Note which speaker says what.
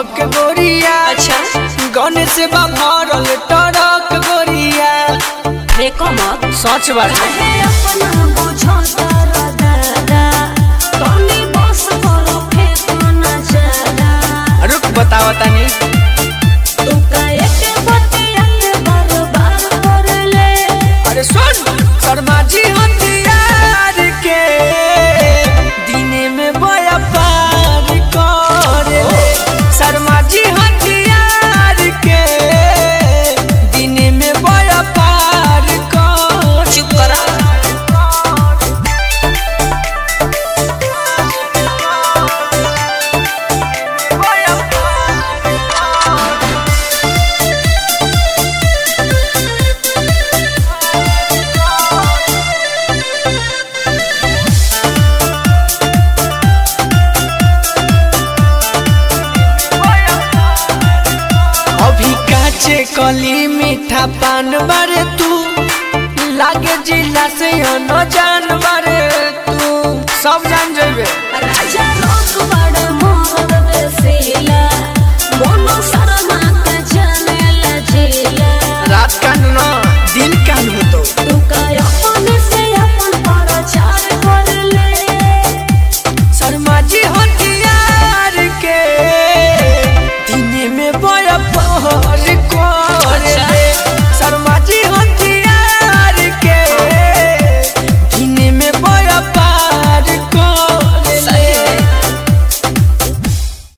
Speaker 1: हक गोरिया
Speaker 2: अच्छा
Speaker 1: गणेश बा भरल टरक गोरिया
Speaker 2: देखो मत
Speaker 1: सच बात
Speaker 2: हे अपना बुझो तारा दादा तोनी बस करो फेंकना चादा
Speaker 1: रुक बतावा तनी
Speaker 2: तू काहे के बतिया के बार बार कर ले
Speaker 1: अरे सुन शर्मा जी हथियार के दिने में बया पार करे शर्मा जी हथियार के दिने में बया पार कर
Speaker 2: चुप करा
Speaker 1: अभी काचे कली मीठा पान बारे तू लागे जिला से न जा